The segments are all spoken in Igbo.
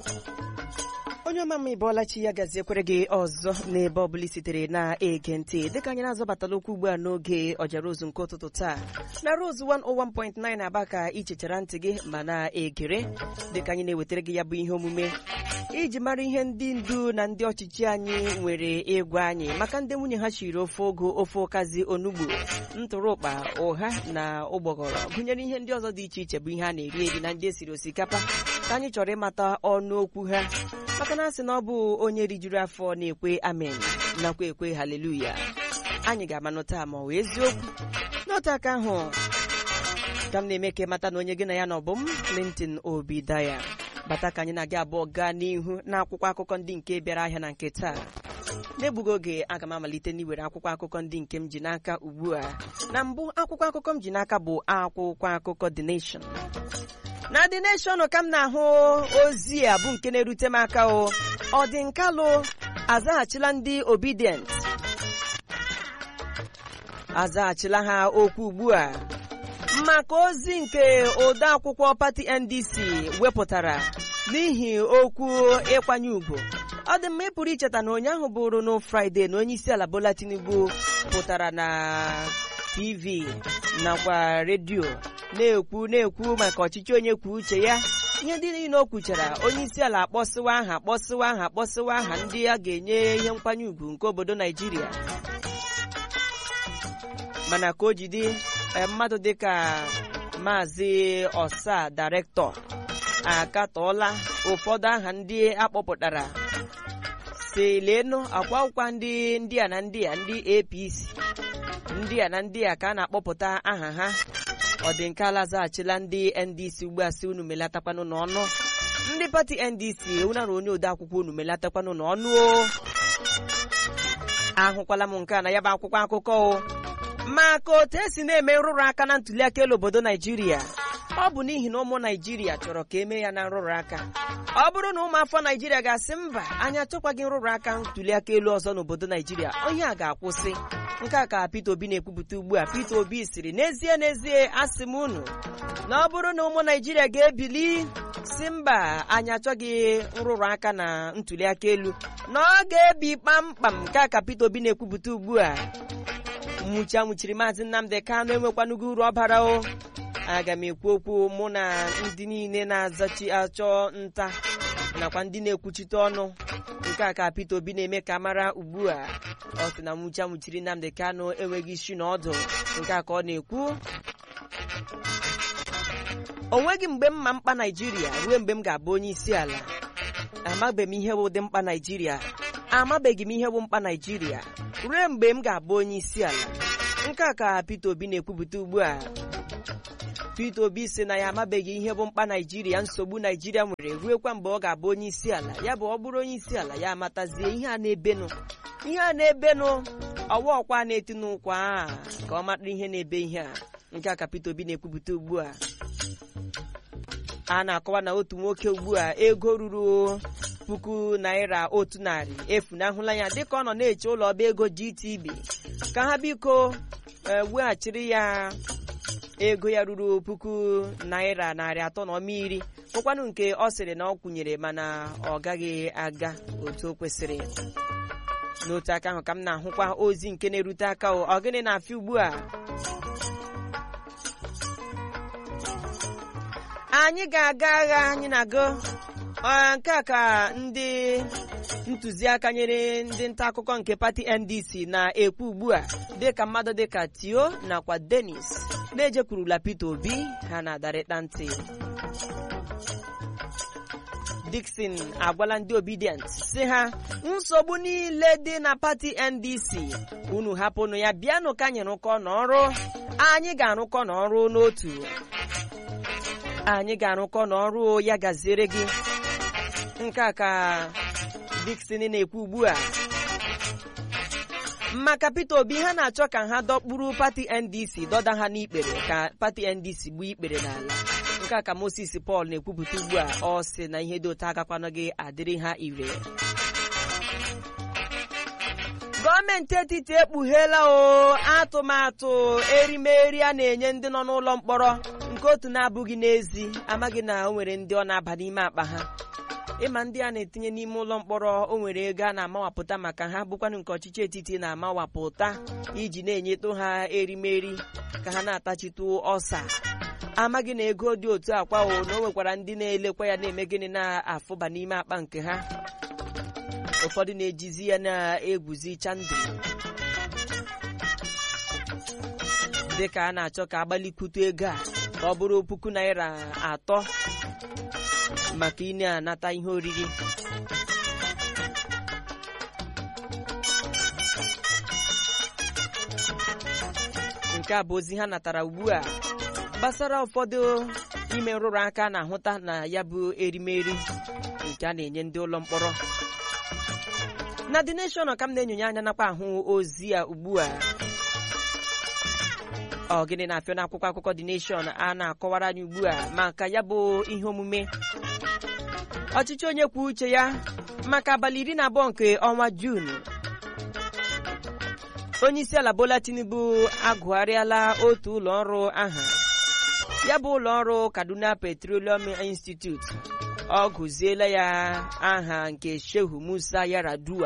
onye ọma mma ịbọọlachi ya gaziekwere gị ọzọ n'ebe ọbụla sitere na-ege ntị dịka anyị na-azọbatala okwu ugbu a n'oge ọjara ozu nke ụtụtụ taa na Rose 101.9 aba ka ichechara ntị gị ma na-egere dịka anyị na-ewetara gị ya bụ ihe omume iji mara ihe ndị ndu na ndị ọchịchị anyị nwere ịgwa anyị maka ndị nwunye ha chiri ofe ogo ofe ụkazi onugbu ntụrụkpa ụha na ụgbọgọrọ gụnyere ihe ndị ọzọ dị iche iche bụ ihe a na-eri eri na ndị esiri osikapa ka anyị chọrọ ịmata ọnụ okwu ha maka na asị na ọ bụ onye rijuru afọ na-ekwe amen nakwa ekwe haleluya anyị ga-amanụ taa ma ọ wee eziokwu n'otu aka ahụ ka m na-eme ka mata na onye gị na ya na ọbụm Clinton Obidaya bata ka anyị na-aga abụọ gaa n'ihu n'akwụkwọ akụkọ ndị nke bịara ahịa na nke taa n'egbughị oge aga m amalite n'iwere akwụkwọ akụkọ ndị nke m ji n'aka ugbu a na mbụ akwụkwọ akụkọ m ji n'aka bụ akwụkwọ akụkọ The Nation na The Nation ka m na-ahụ ozi a bụ nke na-erute m aka o ọ dị nkalụ azaghachila ndị obedient azaghachila ha okwu ugbu a maka ozi nke odeakwụkwọ pati NDC wepụtara n'ihi okwu ịkwanye ugwu ọ dị mma ịpụrụ icheta na ụnyaahụ bụrụ na Fraịde na onye isi ala Bola Tinubu pụtara na TV nakwa redio na-ekwu na-ekwu maka ọchịchị onye kwuo uche ya ihe ndị niile o kwuchara onye isi ala akpọsịwa aha akpọsịwa aha akpọsịwa aha ndị a ga-enye ihe nkwanye ugwu nke obodo Naijiria mana ka o jide mmadụ dịka maazị ọsa dairektọ akatọọla ụfọdụ aha ndị akpọpụtara si leenụ akwa ụkwa ndị ndị a na ndị a ndị APC ndị a na ndị a ka a na-akpọpụta aha ha ọ dị nke ala zaghachila ndị NDC ugbu a si unu melatakwanụ n'ọnụ ndị pati NDC ewunara onye ode akwụkwọ unu melatakwanụ n'ọnụ o ahụkwala m nke a na ya bụ akwụkwọ akụkọ o maka otu esi na-eme nrụrụ aka na ntụliaka elu obodo Naijiria ọ bụ n'ihi na ụmụ Naijiria chọrọ ka emee ya na nrụrụ aka ọ bụrụ na ụmụafọ Naijiria ga-asị mba anyị achọkwaghị nrụrụ aka ntụliaka elu ọzọ n'obodo Naijiria onye a ga-akwụsị nke a ka Peter Obi na-ekwupụta ugbu a Peter Obi siri n'ezie n'ezie asị m unu na ọ bụrụ na ụmụ Naijiria ga-ebili si mba anyị achọghị nrụrụ aka na ntụliaka elu na ọ ga-ebi kpamkpam nke a ka Peter Obi na-ekwupụta ugbu a nwụchi anwụchiri maazị Nnamdi Kanu enwekwanụgo uru ọbara o aga m ekwu okwu mụ na ndị niile na-azachi achọ nta nakwa ndị na-ekwuchite ọnụ nke a ka Peter Obi na-eme ka mara ugbu a ọ sị na nwụchi anwụchiri Nnamdi Kanu enweghị isi na ọdụ nke a ka ọ na-ekwu o nweghị mgbe m ma mkpa Naijiria ruo mgbe m ga-abụ onye isi ala amabeghị m ihe bụ ụdị mkpa Naijiria amabeghị m ihe bụ mkpa Naijiria ruo mgbe m ga-abụ onye isi ala nke a ka Peter Obi na-ekwupụta ugbu a Peter Obi sị na ya amabeghị ihe bụ mkpa Naijiria nsogbu Naijiria nwere ruekwa mgbe ọ ga-abụ onye isi ala ya bụ ọ bụrụ onye isi ala ya amatazie ihe a na-ebenụ ihe a na-ebenụ ọwa ọkwa na-eti n'ụkwa a ka ọ mata ihe na-ebe ihe a nke a ka Peter Obi na-ekwupụta ugbu a a na-akọwa na otu nwoke ugbu a ego ruru puku naira otu narị efunahụla ya dịka ọ nọ na-eche ụlọ ọba ego GTB ka ha biko weghachiri ya ego ya ruru puku naira narị atọ na ọma iri bụkwanụ nke ọ sịrị na ọ kwụnyere mana ọ gaghị aga otu o kwesịrị n'otu aka ahụ ka m na-ahụkwa ozi nke na-erute aka ọ gịnị na-afịa ugbu a anyị ga-aga agha anyị na-aga nke a ka ndị ntụziaka nyere ndị nta akụkọ nke pati NDC na-ekwu ugbu a dịka mmadụ dịka Tio nakwa Dennis na-ejekwurula Peter Obi ha na-adarịta ntị Dickson agwala ndị obedient si ha nsogbu niile dị na pati NDC unu hapụnụ ya bịanụ ka anyị rụkọ n'ọrụ anyị ga-arụkọ n'ọrụ n'otu anyị ga-arụkọ n'ọrụ ya gaziere gị nke a ka Dickson na-ekwu ugbu a maka Peter Obi ha na-achọ ka ha dọkpụrụ pati NDC dọda ha n'ikpere ka pati NDC gbuo ikpere n'ala nke a ka Moses Paul na-ekwupụta ugbu a ọ sị na ihe dị otu agakwana gị adịrị ha ire gọọmenti etiti ekpugheela o atụmatụ erimeri a na-enye ndị nọ n'ụlọ mkpọrọ nke otu na-abụghị n'ezi amaghị na o nwere ndị ọ na-aba n'ime akpa ha ịma ndị a na-etinye n'ime ụlọ mkpọrọ o nwere ego a na-amawapụta maka ha bụkwanụ nke ọchịchị etiti na-amawapụta iji na-enyetụ ha erimeri ka ha na-atachitụ ọsa amaghị na ego dị otu akwa o na o nwekwara ndị na-elekwa ya na-eme gịnị na-afụba n'ime akpa nke ha ụfọdụ na-ejizi ya na-egwuzi chandụ dịka a na-achọ ka agbalikwute ego a ka ọ bụrụ puku naira atọ maka ị na-anata ihe oriri nke a bụ ozi ha natara ugbu a gbasara ụfọdụ ime nrụrụ aka na-ahụta na ya bụ erimeri nke a na-enye ndị ụlọ mkpọrọ na The Nation ka m na-enyonye anya nakwa ahụ ozi a ugbu a ọ gịnị na-afịa n'akwụkwọ akụkọ The Nation a na-akọwara anyị ugbu a maka ya bụ ihe omume ọchịchị onye kwuo uche ya maka abalị iri na abụọ nke ọnwa Juun onye isi ala Bola Tinubu agụgharịala otu ụlọ ọrụ aha ya bụ ụlọ ọrụ Kaduna Petroleum Institute ọ gụziela ya aha nke Shehu Musa Yaradua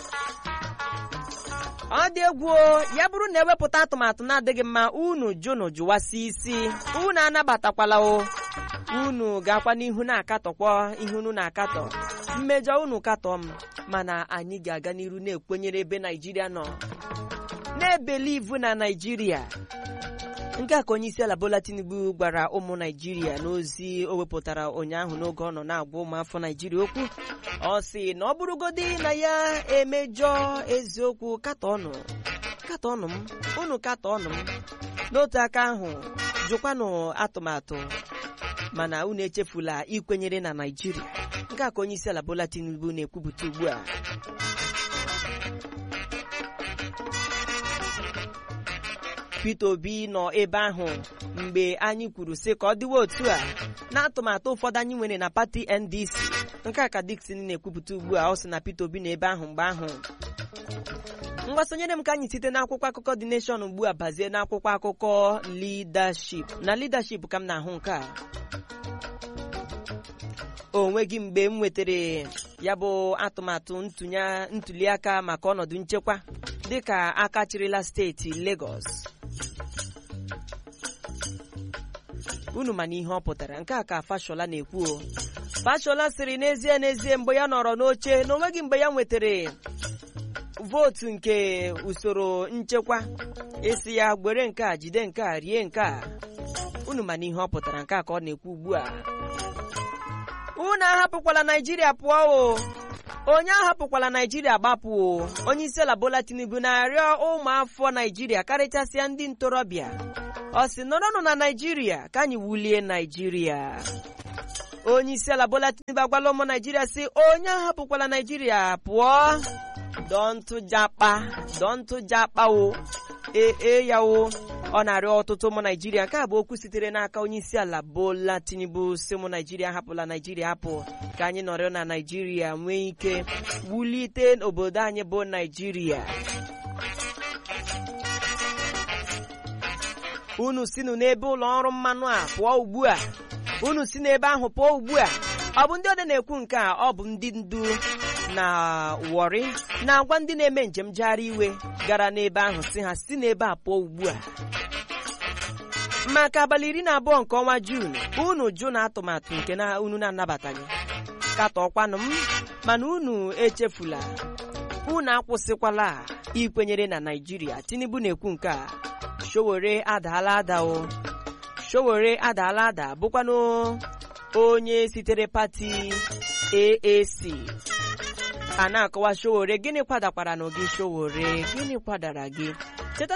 ọ dị egwu ya bụrụ na ewepụta atụmatụ na-adịghị mma unu jụnụ jụwasị isi unu anabatakwala o unu ga-akwa n'ihu na-akatọkwa ihe unu na-akatọ mmejọ unu katọ m mana anyị ga-aga n'iru na-ekwenyere ebe Naijiria nọ na-ebelivu na Naijiria nke a ka onye isi ala Bola Tinubu gwara ụmụ Naijiria n'ozi o wepụtara ụnyaahụ n'oge ọ nọ na-agwa ụmụafọ Naijiria okwu ọ sị na ọ bụrụgodi na ya emejọ eziokwu katọọnụ katọọnụ m unu katọọnụ m n'otu aka ahụ jụkwanụ atụmatụ mana unu echefula ikwenyere na Naijiria nke a ka onye isi ala Bola Tinubu na-ekwupụta ugbu a Peter Obi nọ ebe ahụ mgbe anyị kwuru sị ka ọ dịwa otu a na atụmatụ ụfọdụ anyị nwere na pati NDC nke a ka Dickson na-ekwupụta ugbu a ọ sị na Peter Obi nọ ebe ahụ mgbe ahụ mgbasonyere m ka anyị site n'akwụkwọ akụkọ The Nation ugbu a bazie n'akwụkwọ akụkọ leadership na leadership ka m na-ahụ nke a o nweghị mgbe m nwetara ya bụ atụmatụ ntuliaka maka ọnọdụ nchekwa dịka aka chịrịla steeti Lagos unu ma na ihe ọ pụtara nke a ka Fashola na-ekwu o Fashola sịrị n'ezie n'ezie mgbe ya nọrọ n'oche na onweghị mgbe ya nwetara vootu nke usoro nchekwa esi ya gwere nke a jide nke a rie nke a unu ma na ihe ọ pụtara nke a ka ọ na-ekwu ugbu a unu ahapụkwala Naijiria pụọ o onye ahapụkwala Naijiria gbapụ o onye isi ala Bola Tinubu na-arịọ ụmụafọ Naijiria karịchasịa ndị ntorobịa ọ sị nọrọnụ na Naijiria ka anyị wulie Naijiria onye isi ala Bola Tinubu agwala ụmụ Naijiria sị onye ahapụkwala Naijiria pụọ dọntụjakpa dọntụjakpa o ee ya o ọ na-arịọ ọtụtụ ụmụ naijiria nke a bụ okwu sitere n'aka onye isi ala Bola Tinubu si ụmụ naijiria hapụla naijiria hapụ ka anyị nọrọ na naijiria nwee ike wulite obodo anyị bụ naijiria unu sinụ n'ebe ụlọ ọrụ mmanụ a pụọ ugbu a unu si n'ebe ahụ pụọ ugbu a ọ bụ ndị ode na-ekwu nke a ọ bụ ndị ndu na Warri na-agwa ndị na-eme njem jegharị iwe gara n'ebe ahụ si ha si n'ebe a pụọ ugbu a maka abalị iri na abụọ nke ọnwa Juun unu jụ na atụmatụ nke na unu na-anabataghị katọkwanụ m mana unu echefula unu akwụsịkwala ikwenyere na Naịjirịa Tinubu na-ekwu nke a Showore adaala ada o Showore adaala ada bụkwanụ onye sitere pati AAC a na-akọwa Showore gịnị kwadakwara na gị Showore gịnị kwadara gị